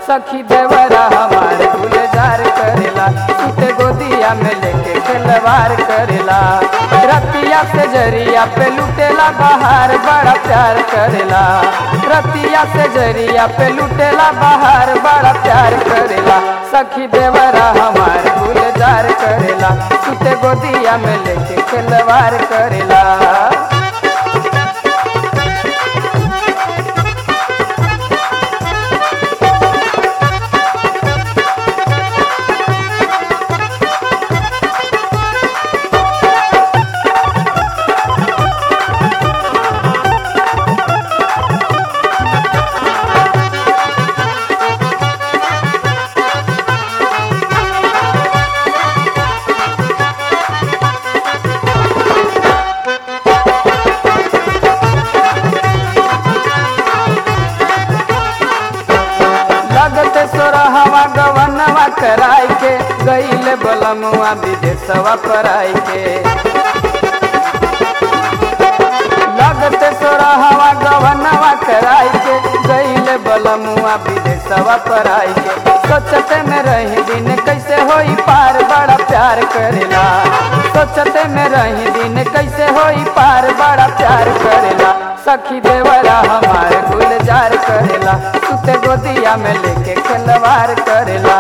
सखी देवरा हमार गुलजार करेला सुते गोदिया में लेके खिलवार करेला रतिया से जरिया पे लुटेला बाहर बड़ा प्यार करेला रतिया से जरिया पे लुटेला बाहर बड़ा प्यार करेला सखी देवरा हमार गुलजार करेला सुते गोदिया में लेके खिलवार करेला लगते सोरहवा गवनवा कराई के गईले बलमुआ विदेशवा पराई के लगते सोरहवा गवनवा कराई के गईले बलमुआ विदेशवा पराई के सोचते में रही दिन कैसे होई पार बड़ा प्यार करेला सोचते में रही दिन कैसे होई पार बड़ा प्यार करेला सखी देवरा हमार गुलजार करेला सुते गोदिया में लेके खिलवार करेला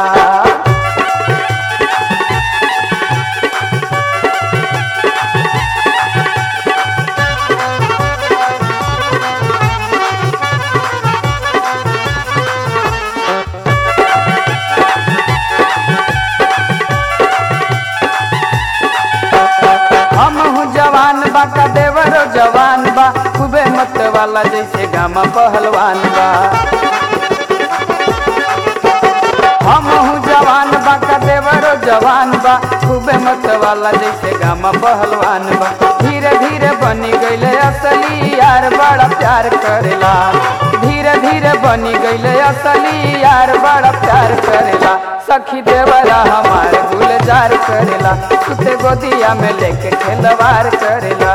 हम हूँ जवान बा का देवरो जवान बा खूबे मत वाला जैसे गामा पहलवान बा हम हूँ जवान बा का देवरो जवान बा खूबे मत वाला जैसे गामा पहलवान बा धीरे धीरे बनी गईले असली यार बड़ा प्यार करेला धीरे धीरे बनी गईले असली यार बड़ा प्यार करेला सखी देवरा हमार गुलजार करेला सुते गोदिया में लेके खेलवार करेला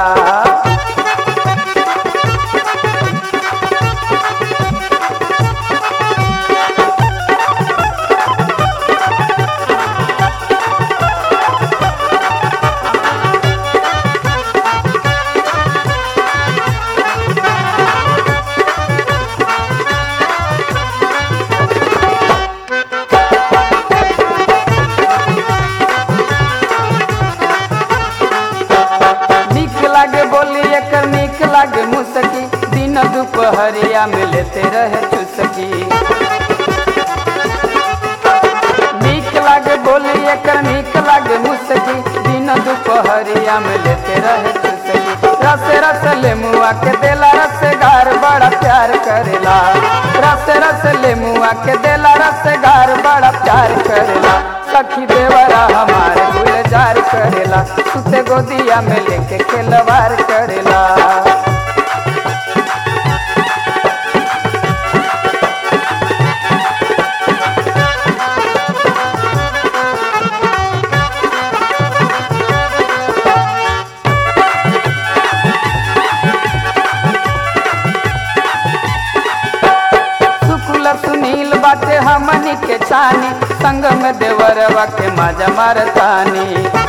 निक लागे बोली एकर निक लागे मुसकी दिन दुपहरिया में लेते रहे चुसकी निक लागे बोली एकर निक लागे मुसकी दिन दुपहरिया में लेते रहे चुसकी रस रस ले मुआ के देला रस गार बड़ा प्यार करेला रस रस ले मुआ के देला रस गार बड़ा प्यार करेला सखी देवरा हमार गुलजार करेला सुते गोदिया में लेके खेलवार करेला शुक्ल सुनील बाटे हमनी के छानी संग में देवरवा के माजा मारतानी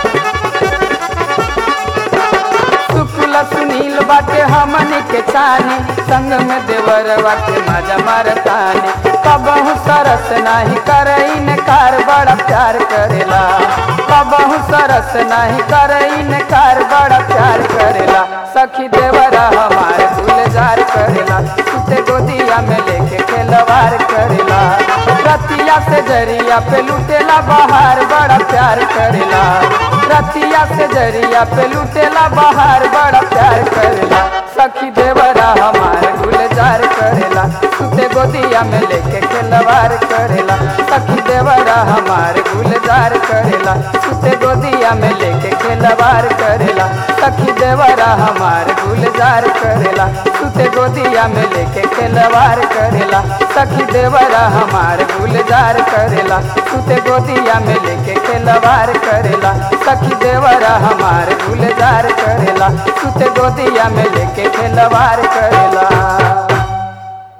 शुक्ल सुनील बाटे हमनी के छानी संग में देवरवा के माजा मारतानी कबहू सरस नाही करईन कार बड़ा प्यार करेला कबहू सरस नाही करईन कार बड़ा प्यार करेला सखी देवरा हमार गुलजार करेला सुते गोदिया में लेके खेलवार करेला रतिया से जरिया पे लुटेला बाहर बड़ा प्यार करेला रतिया से जरिया पे लुटेला बाहर बड़ा प्यार करेला सखी देवरा हमार गुलजार करेला सुते गोदिया में लेके खेलवार करेला सखी देवरा हमार गुलजार करेला सुते गोदिया में लेके खेलवार करेला सखी देवरा हमार गुलजार करेला सुते गोदिया में लेके खेलवार करेला सखी देवरा हमार गुलजार करेला सुते गोदिया में लेके खेलवार करेला सखी देवरा हमार गुलजार करेला सुते गोदिया में लेके खेलवार करेला